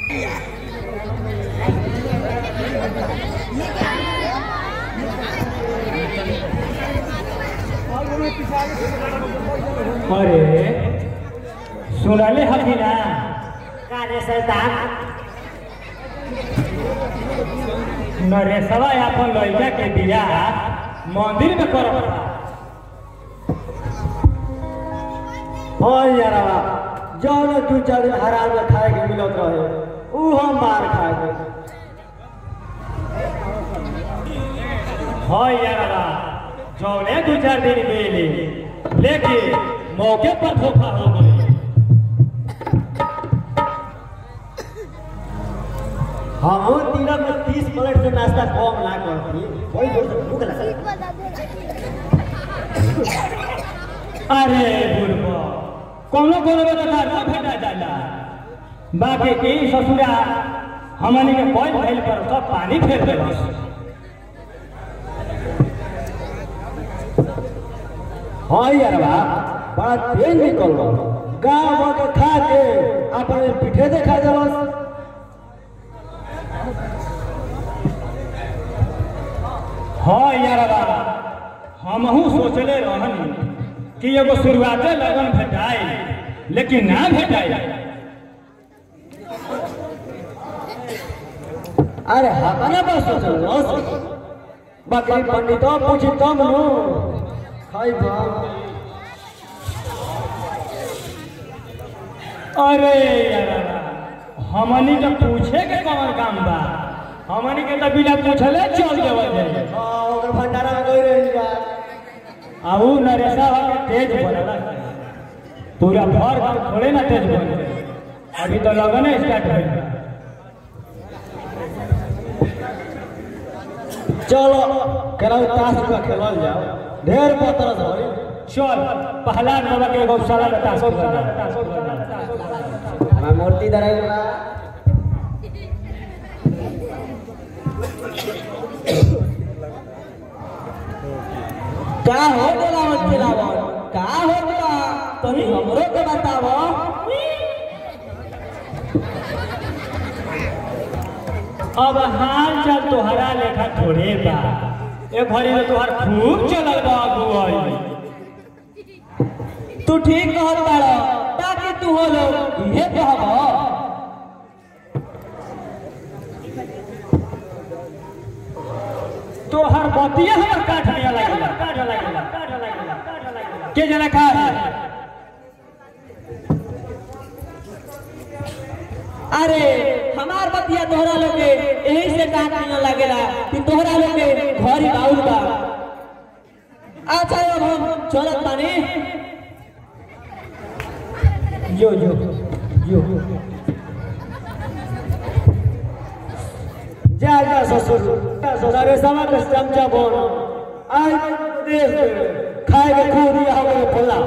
अरे सुनले हकी ना कारे सरदार नरेशवा अपन लड़का के बियाह मंदिर में करत हो यारवा जौन दू चार दिन हराम में खाए के मिलत रहे ऊ हम मार खाए के हाँ यारवा जौने दू चार दिन मिली लेकिन मौके पर धोखा हो गई हम दिनक में तीस प्लेट से नाश्ता कम ना करती वही जोर से भूख लगा अरे बुढ़बा कोनो कोनो में तो दारू भेटा जाला बाकी की ससुरा हमनी के कोई भइल पर सब पानी फेर देलस हाँ यारवा बड़ा तेज निकल रहा गाँव के खा के अपने पीठे देखा देलस हाँ यारवा हमहू सोचले रहनी कि एगो शुरुआते लगन भेटाई लेकिन ना भेटाई अरे हमारा बस सोचल रस बकरी पंडित पूछी तब नु खाई बा अरे यारवा हमनी के पूछे के कौन काम बा हमनी के तो बिना पूछले चल देवल जाए हाँ ओकर भंडारा में गई रही जा अब ऊ नरेशा के तेज बनला पूरा भर गाँव थोड़े ना तेज बन गए अभी तो लगन स्टार्ट भइल बा। चलो केरा ताश का खेलल जाओ ढेर पतरस होई चल पहला बाबा के गौशाला में तासो बजा मैं मूर्ति धराई बा का हो गेला मत खिलाव का हो गेला तनी हमरो के बताव अब हाल चाल तोहरा लेखा थोड़े बा ए घड़ी में तोहर खूब चलल बा अगुवाई तू ठीक कहत बाड़ ताकि तू हो लोग इहे कहब तोहर बतिया हमर काट लिया लागेला काट लागेला काट लागेला काट लागेला के जना खा अरे हमार बतिया तोहरा लोग के यही से काट न लागेला कि तोहरा लोग के घर ही बाउल बा अच्छा अब हम चलत बानी जो जो जो जा जा ससुर ससुर समा के चमचा बोल आज देश में खाए के खूब दिया हो गए फुल्ला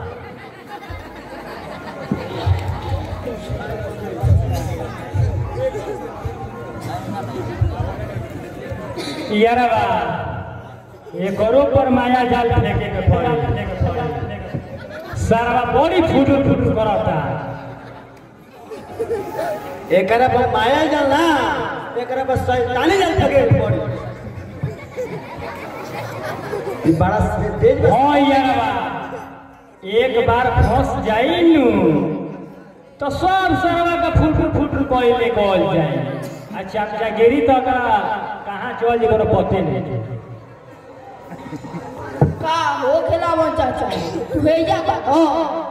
यारवा एकरो पर माया जाल फेंके के पड़ी सारा बड़ी फुटू फुटू करता एकरा पर माया जल ना एकरा पर शैतानी जल फगे पड़ी ई बड़ा तेज बा। हाँ यारवा एक बार फंस जाई नु तो सब सरवा का फुटू फुटू कोई कॉल जाए आ चमचा गिरी तो का कहाँ चल जी कोनो पते नहीं का हो खेलावन चाचा तू भेजा का हो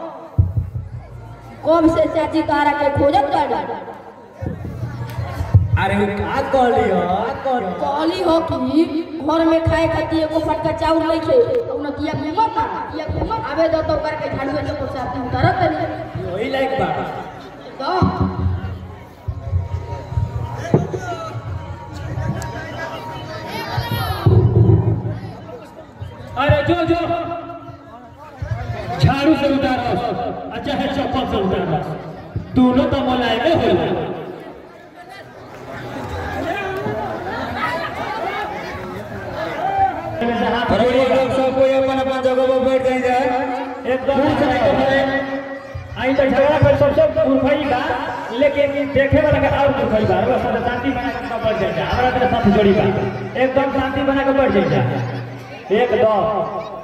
कब से चाची तारा के खोजत बाड़ी अरे उ का कहली हो का कहली हो? कहली हो कि घर में खाए खातिर एको फटका चाउर नहीं खे उन किया घूमत ना किया घूमत आवे दो तो करके झाड़ू से को साथ में उतारत नहीं वही लायक बा तो अरे जो जो झाड़ू से उतारो अच्छा है चप्पल से उतारो दोनों तो मुलायमे हो लोग सब कोई अपन अपन जगह पर बैठ जाए एकदम आई तो झगड़ा कर सबसे मूर्खई बा लेकिन देखे वाला के और मूर्खई बा रोज साथ शांति बना के बढ़ जाए हमरा तेरे साथ जोड़ी बा एकदम शांति बना के बढ़ जाए एकदम